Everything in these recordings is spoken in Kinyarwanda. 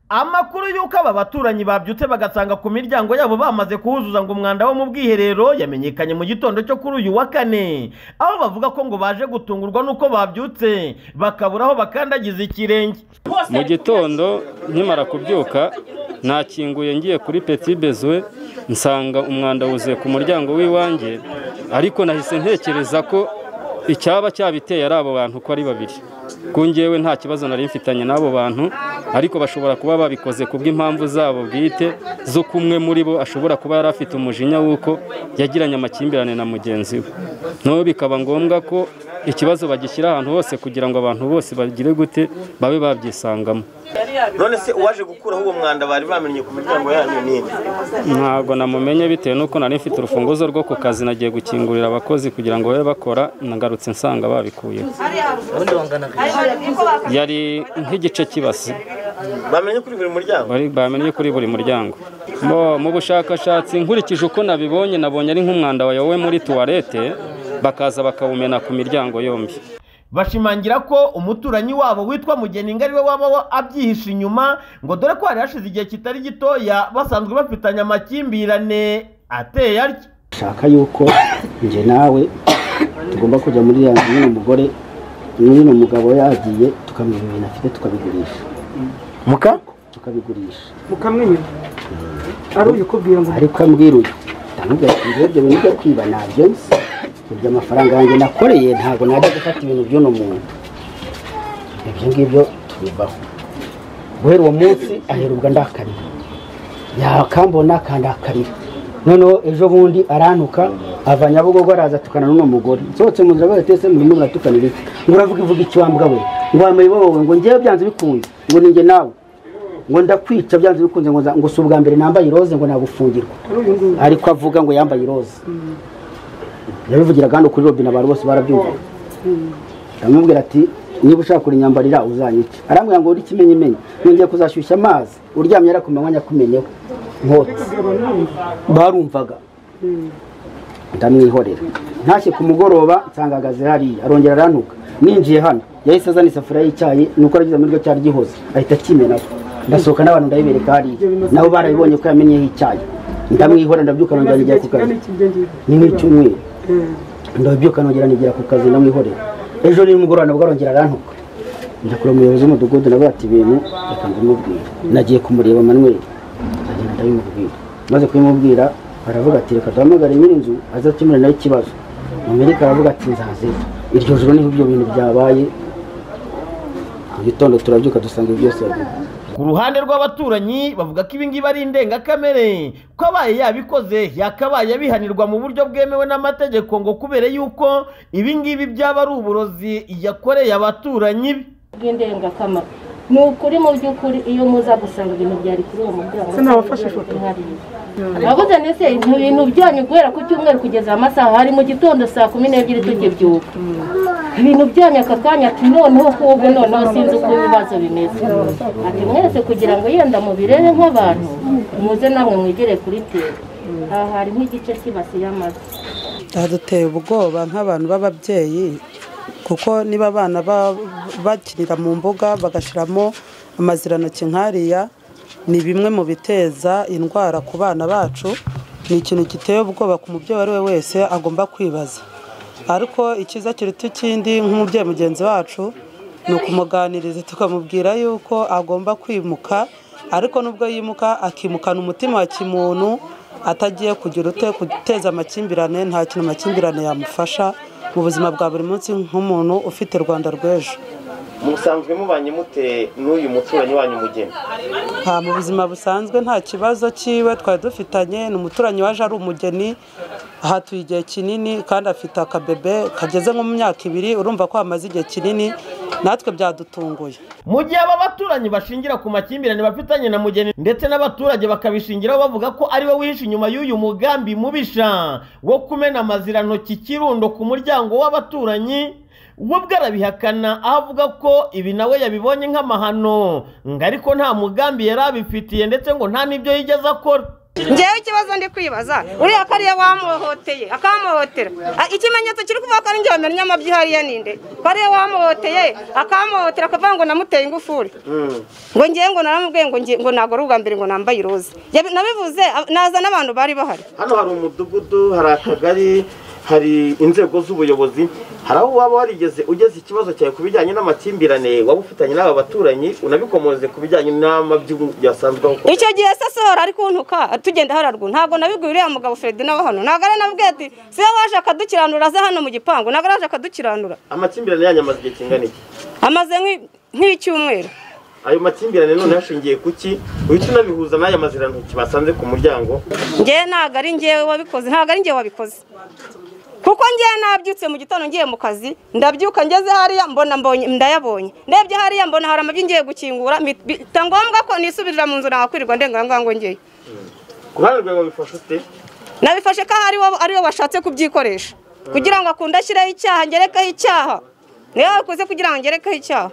amakuru y'uko aba baturanyi babyutse bagasanga ku miryango yabo bamaze kuhuzuza ngo umwanda wo mu bwiherero yamenyekanye mu gitondo cyo kuri uyu wa kane aho bavuga ko ngo baje gutungurwa n'uko babyutse bakabura aho bakandagiza ikirenge mu gitondo nkimara kubyuka nakinguye ngiye kuri peti bezwe nsanga umwanda wuzuye ku muryango w'iwanjye ariko nahise ntekereza ko icyaba cyabiteye ari abo bantu uko ari babiri ku ngewe nta kibazo nari mfitanye n'abo bantu ariko bashobora kuba babikoze ku bw'impamvu zabo bwite z'uko umwe muri bo ashobora kuba yari afite umujinya w'uko yagiranye amakimbirane na mugenzi we noneho bikaba ngombwa ko ikibazo bagishyira ahantu hose kugira ngo abantu bose bagire gute babe babyisangamo none se uwaje gukuraho uwo mwanda bari bamenye ku miryango yanyu nini ntabwo namumenye bitewe n'uko nari mfite urufunguzo rwo ku kazi nagiye gukingurira abakozi kugira ngo babe bakora nagarutse nsanga babikuyeho yari nk'igice kibasi bamenye kuri buri muryango bari bamenye kuri buri muryango Bo, mu bushakashatsi nkurikije uko nabibonye nabonye ari nk'umwanda wayowe muri tuwarete bakaza bakawumena ku miryango yombi bashimangira ko umuturanyi wabo witwa mugeni ngo ariwe waba wa- abyihishe inyuma ngo dore ko hari hashize igihe kitari gitoya basanzwe bafitanye amakimbirane ateye atya shaka yuko njye nawe tugomba kujya muri ya nyine umugore nyine umugabo yagiye tukamenya ibintu afite tukabigurisha muka tukabigurisha mukamwenyura ari uyu kubwira ngo ariko ambwira uyu ndamubwira ati njye ibyo bintu byo kwiba ntabyo nzi ibyo amafaranga yanjye nakoreye ntabwo najya gufata ibintu by'uno muntu ibyo ngibyo tubivaho guhera uwo munsi aherubwa ndakarira yakambona akandakarira noneho ejo bundi arantuka ava nyabugogo araza atukana n'uno mugore nsohotse mu nzira bahita ese murimo muratukanira iki ngo uravuga ivuga iki wambwa we ngo wambaye wowe ngo ngewe byanze bikunze ngo ninjye nawe ngo ndakwica byanze bikunze ngo nza- ngo si ubwa mbere nambaye iroze ngo nagufungirwa ari uyu nguyu ariko avuga ngo yambaye iroza yabivugira kandi kuri robine abantu bose barabyumvaga aramubwira ati niba ushaka kurinyambarira uzanyica arambwira ngo uri ikimenyimenyi nongeye kuzashyushya amazi uryamye ari ku manywa nyakumenyeho nkotsi kubwira abantu bumva barumvaga ndamwihorera ntashye ku mugoroba nsanga ahagaze hariya arongera arantuka ninjiye hano yahise azana isafuriya y'icyayi nuko aragize muri cyari gihoze ahita akimenaho ndasohoka n'abantu ndabibereka hariya nabo barabibonye ko yamenyeho icyayi ndamwihorera ndabyuka nongera igihe nigera ku kazi kigana iki ibyo ngibyo ni nk'icyumweru Mm. ndabyuka nongera nigera ku kazi ndamwihorera ejo nimugoroba nabwo arongera arantuka njya kureba umuyobozi w'umudugudu nawe ati ibintu reka mbimubwire nagiye kumureba manuel agenda ndabimubwira maze kubimubwira aravuga ati reka duhamagare nyir'inzu aze akemure nawe ikibazo mumereka aravuga ati nzaze iryo joro niho ibyo bintu byabaye mu gitondo turabyuka dusanga ibyo byose yaguye ku ruhande rw'abaturanyi bavuga ko ibi ngibi ari indengakamere ko abaye yabikoze yakabaye abihanirwa mu buryo bwemewe n'amategeko ngo kubera yuko ibi ngibi byaba ari uburozi yakoreye abaturanyi be bw'indengakamaro ni ukuri mu by'ukuri iyo muza gusanga ibintu byari kuri uwo muryango Se nabafashe ifoto? abaguze ndetse ibintu byanyu guhera ku cyumweru kugeza amasaha hari mu gitondo saa kumi n'ebyiri tukibyuka ibintu byanyu aka kanya ati noneho kubu noneho sinzi uko ibibazo bimeze ati mwese kugira ngo yenda mubirebe nk'abantu muze namwe mwigere kuri tera aha hari nk'igice kibasiye amazu byaduteye ubwoba nk'abantu b'ababyeyi kuko niba abana ba- bakinira mu mbuga bagashyiramo amazirantoki nk'ariya ni bimwe mu biteza indwara ku bana bacu ni ikintu giteye ubwoba ku mubyeyi uwo ari we wese agomba kwibaza ariko icyiza kiruta ikindi nk'umubyeyi mugenzi wacu ni ukumuganiriza tukamubwira yuko agomba kwimuka ariko nubwo yimuka akimukana umutima wa kimuntu atagiye kugira ute guteza amakimbirane nta kintu amakimbirane yamufasha mu buzima bwa buri munsi nk'umuntu ufite rwanda rw'ejo musanzwe mubanye mute n'uyu muturanyi wanyu mugeni nta mu buzima busanzwe nta kibazo cyiwe twari dufitanye ni umuturanyi waje ari umugeni ahatuye igihe kinini kandi afite akabebe kageze nko mu myaka ibiri urumva ko hamaze igihe kinini natwe byadutunguye mu gihe aba baturanyi bashingira ku makimbirane bafitanye na mugeni ndetse n'abaturage bakabishingiraho bavuga ko ari we wihishe inyuma y'uyu mugambi mubisha wo kumena amazirantoki ikirundo ku muryango w'abaturanyi we ubwe arabihakana aho avuga ko ibi nawe yabibonye nk'amahano ngo ariko nta mugambi yari abifitiye ndetse ngo nta n'ibyo yigeze akora ngewe ikibazo ndi kwibaza uriya kariya wamuhoteye akamuhotera Ah, ikimenyetso kiri kuvuga ko ari njye wamenya amabyihariye ninde kariya wamuhoteye akamuhotera akavuga ngo namuteye ingufuri ngo ngewe ngo naramubwiye ngo nge- ngo ntabwo ari ubwa mbere ngo nambaye iroza Yabi- nabivuze ab- naza n'abantu bari bahari hano hari umudugudu hari akagari hari inzego z'ubuyobozi hari aho waba warigeze ugeze ikibazo cyawe ku bijyanye n'amakimbirane waba ufitanye n'aba baturanyi unabikomoze ku bijyanye n'amabyigu byasanzwe aho icyo gihe se sohora ari kuntuka tugenda hararwa ntabwo nabibwiye uriya mugabo Fredy nawe hano ntabwo ari nabwiye ati siwe waje akadukiranura aze hano mu gipangu ntabwo araje akadukiranura amakimbirane yanyu amaze igihe kingana iki amaze nk'i- nk'icyumweru ayo makimbirane none yashingiye ku ki uhita unabihuza n'aya mazirantoki basanze ku muryango ngewe ntabwo ari ngewe wabikoze ntabwo ari ngewe wabikoze kuko ngewe nabyutse mu gitondo ngiye mu kazi ndabyuka ngeze hariya mbona mbonye ndayabonye ndebye hariya mbona hari amabyi ngiye gukingura mbi- bita ngombwa ko nisubirira mu nzu nakwirirwa ndengangango ngo ngewe ku ruhande rwawe wabifashe ute nabifashe ko ari wo ari wo washatse kubyikoresha kugira ngo akunde ashyireho icyaha ngerekeho icyaha niwe wakoze kugira ngo ngerekeho icyaha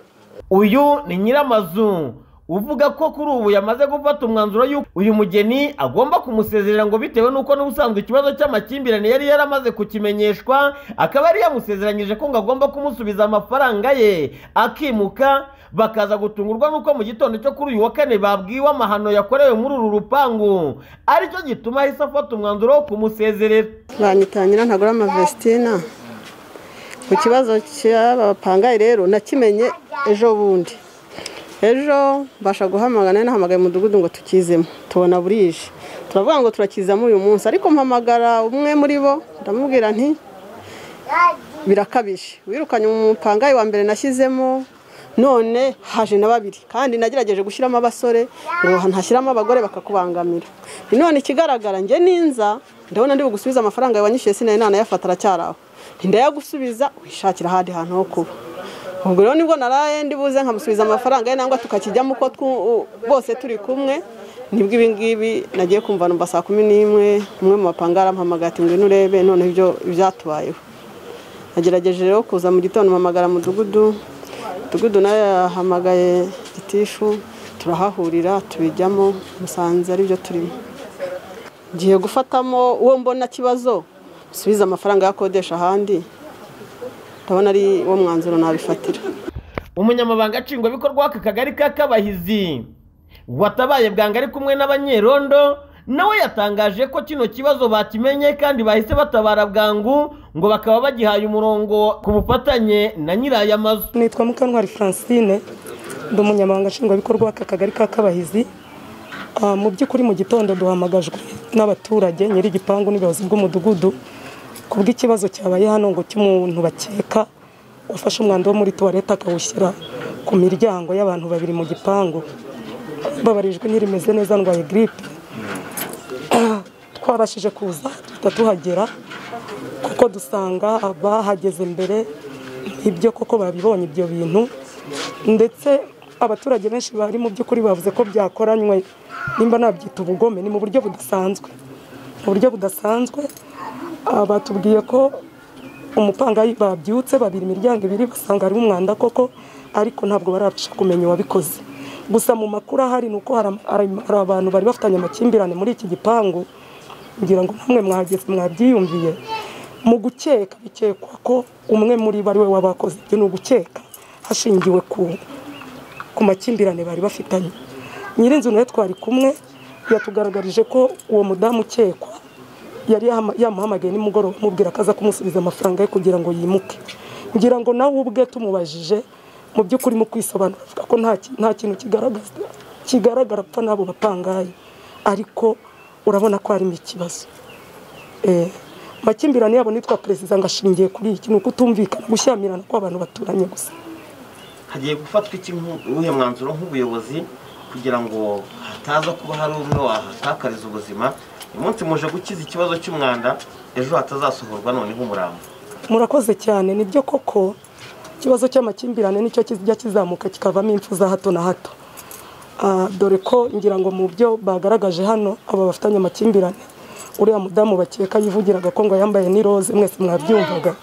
uyu ni nyiramazu uvuga ko kuri ubu yamaze gufata umwanzuro y'uko uyu mugeni agomba kumusezerera ngo bitewe n'uko n'ubusanzwe ikibazo cy'amakimbirane yari yaramaze kukimenyeshwa akaba yari yamusezeranyije ko ngo agomba kumusubiza amafaranga ye akimuka bakaza gutungurwa n'uko mu gitondo cyo kuri uyu wa kane babwiwe amahano yakorewe muri uru rupangu aricyo gituma ahise afata umwanzuro wo kumusezerera banyitangira ntagura amavesitina ku kibazo cy'aba bapangaye rero nakimenye ejo bundi ejo mbasha guhamagara nari nahamagaye umudugudu ngo tukizemo tubona burije turavuga ngo turakizamo uyu munsi ariko mpamagara umwe muri bo ndamubwira nti birakabije wirukanye umupangayi wa mbere nashyizemo none haje na babiri kandi nagerageje gushyiramo abasore ngo ntashyiramo abagore bakakubangamira none ikigaragara njye ninza ndabona ndi bugusubiza amafaranga yawanyishyuye sinari nanayafata aracyari aho ntindayagusubiza wishakira ahandi hantu ho kuba ubwo rero nibwo naraye ndibuze nkamusubiza amafaranga ye nangwa tukakijyamo uko twu- u- bose turi kumwe nibwo ibi ngibi nagiye kumva numva saa kumi n'imwe umwe mu bapanga arampamagaye ati ngwino urebe noneho ibyo byatubayeho nagerageje rero kuza mu gitondo mpamagara mudugudu mudugudu nawe yahamagaye gitishu turahahurira tubijyamo musanze aribyo turimo ngiye gufatamo uwo mbona kibazo musubize amafaranga yakodesha ahandi ndabona ari wo mwanzuro nabifatira umunyamabanga nshingwabikorwa w'aka kagari ka kabahizi watabaye bwangu ari kumwe n'abanyerondo nawe yatangaje ko kino kibazo bakimenye kandi bahise batabara bwangu ngo bakaba bagihaye umurongo ku bufatanye na nyiraya mazu nitwa mukantwari francine ndi umunyamabanga nshingwabikorwa w'aka kagari ka kabahizi Ah, mu by'ukuri mu gitondo duhamagajwe n'abaturage nyiri igipangu n'ubuyobozi bw'umudugudu ku bw'ikibazo cyabaye hano ngo cy'umuntu bakeka wafashe umwanda wo muri tuwarete akawushyira ku miryango y'abantu babiri mu gipangu babarijwe ntirimeze neza ndwaye giripe twabashije kuza duhita tuhagera kuko dusanga bahageze mbere ibyo koko babibonye ibyo bintu ndetse abaturage benshi bari mu by'ukuri bavuze ko byakoranywe nimba nabyita ubugome ni mu buryo budasanzwe mu buryo budasanzwe ah, batubwiye ko umupangayi babyutse babiri imiryango ibiri basanga harimo umwanda koko ariko ntabwo barabasha kumenya uwabikoze gusa mu makuru ahari ni uko hari ama- hari- hari abantu bari bafitanye amakimbirane muri iki gipangu ngira ngo namwe mwageze mwabyiyumviye mu gukeka bikekwa ko umwe muri bo ari we wabakoze ibyo ni ugukeka hashingiwe ku ku makimbirane bari bafitanye nyirinzu nawe twari kumwe yatugaragarije ko uwo mudamu ukekwa yari yahama- yamuhamagaye nimugoroba amubwira ko aza kumusubiza amafaranga ye kugira ngo yimuke ngira ngo nawe ubwe tumubajije mu by'ukuri mu kwisobanura avuga ko nta ki- nta kintu kigaragaza kigaragara apfa n'abo bapangaye ariko urabona ko harimo ikibazo Eh, amakimbirane yabo nitwa perezida ngo ashingiye kuri iki ni ukutumvikana gushyamirana kw'abantu baturanye gusa hagiye gufatwa iki nk'uwuhe mwanzuro nk'ubuyobozi kugira ngo hataza kuba hari umwe wahatakariza ubuzima uyu munsi muje gukiza ikibazo cy'umwanda ejo hatazasohorwa noneho umurambo murakoze cyane nibyo koko ikibazo cy'amakimbirane nicyo kijya kizamuka kikavamo impfu za hato na hato Ah, dore ko ngira ngo mu byo bagaragaje hano aba bafitanye amakimbirane uriya mudamu bakeka yivugiraga ko ngo yambaye n'iroze mwese mwabyumvaga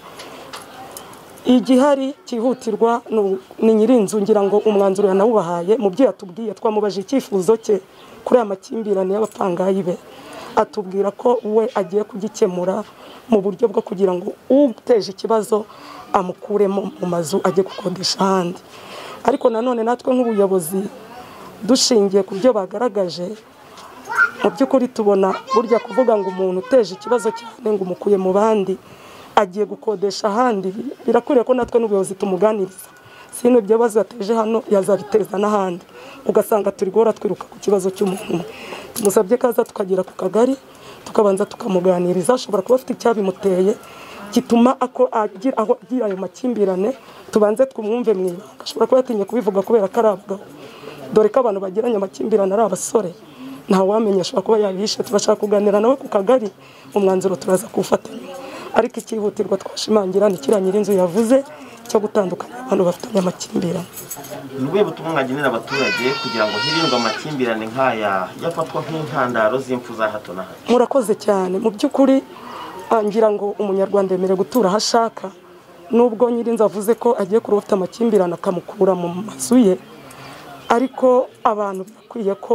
igihari cyihutirwa ni u- ni nyirinzu ngira ngo umwanzuro yanawubahaye mu byo yatubwiye twamubajije icyifuzo cye kuri aya makimbirane y'abapangayi be atubwira ko we agiye kugikemura mu buryo bwo kugira ngo uteje ikibazo amukuremo mu mazu ajye gukodesha ahandi ariko nanone natwe nk'ubuyobozi dushingiye ku byo bagaragaje mu by'ukuri tubona burya kuvuga ngo umuntu uteje ikibazo cyane ngo umukuye mu bandi agiye gukodesha ahandi birakwiriye ko natwe n'ubuyobozi tumuganiriza sino ibyo bibazo yateje hano yazabiteza n'ahandi ugasanga turi guhora twiruka ku kibazo cy'umuntu umwe tumusabye ko aza tukagera ku kagari tukabanza tukamuganiriza ashobora kuba afite icyabimuteye gituma ako agira aho agira ayo makimbirane tubanze twumwumve mu ibanga ashobora kuba yatinye kubivuga kubera ko ari abagabo dore ko abantu bagiranye amakimbirane ari abasore nta wamenya ashobora kuba yabihishe turashaka kuganira nawe ku kagari umwanzuro turaza kuwufatanya ariko icyihutirwa twashimangira ni kiriya nyir'inzu yavuze cyo gutandukanya abantu bafitanye amakimbirane ni ubuhe butumwa mwagenera abaturage kugira ngo hirindwe amakimbirane nk'aya yafatwa nk'intandaro z'impfu za hato na hato murakoze cyane mu by'ukuri ah, ngira ngo umunyarwanda yemerewe gutura aho ashaka nubwo nyir'inzu avuze ko agiye kuroba ufite amakimbirane akamukura mu mazu ye ariko abantu birakwiye ko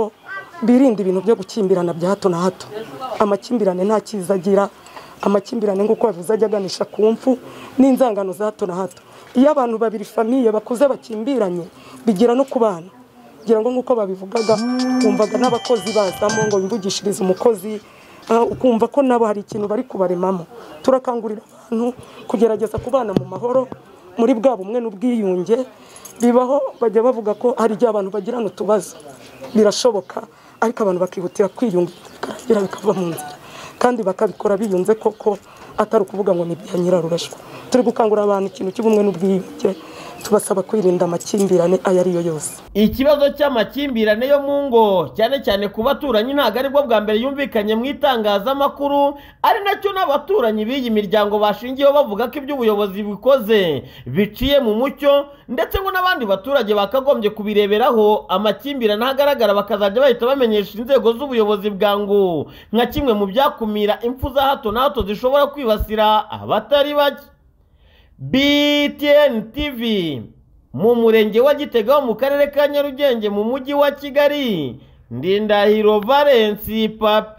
birinda ibintu byo gukimbirana bya hato na hato amakimbirane nta cyiza agira amakimbirane nk'uko bavuze ajya aganisha ku mfu n'inzangano za hato na hato iyo abantu babiri famiye bakuze bakimbiranye bigira no ku bana ngira ngo nk'uko babivugaga wumvaga n'abakozi bazamo ngo bimvugishirize umukozi ah, ukumva ko nabo hari ikintu bari kubaremamo turakangurira abantu kugerageza kubana mu mahoro muri bwa bumwe n'ubwiyunge bibaho bajya bavuga ko hari igihe abantu bagirana utubazo birashoboka ariko abantu bakihutira kwiyunga bikarangira bikava mu nzira kandi bakabikora biyunze koko atari ukuvuga ngo ni ibya nyirarurashwa turi gukangurira abantu ikintu cy'ubumwe n'ubwiyunge tubasaba kwirinda amakimbirane ayo ari yo yose ikibazo cy'amakimbirane yo mu ngo cyane cyane ku baturanyi ntabwo aribwo bwa mbere yumvikanye mu itangazamakuru ari nacyo n'abaturanyi b'iyi miryango bashingiyeho bavuga ko ibyo ubuyobozi bukoze biciye mu mucyo ndetse ngo n'abandi baturage bakagombye kubireberaho amakimbirane aho agaragara bakazajya bahita bamenyesha inzego z'ubuyobozi bwangu nka kimwe mu byakumira impfu za hato na hato zishobora kwibasira abatari bake BTN TV mu murenge wa Gitega wo mu karere ka Nyarugenge mu mujyi wa Kigali Ndindahiro Valence Papi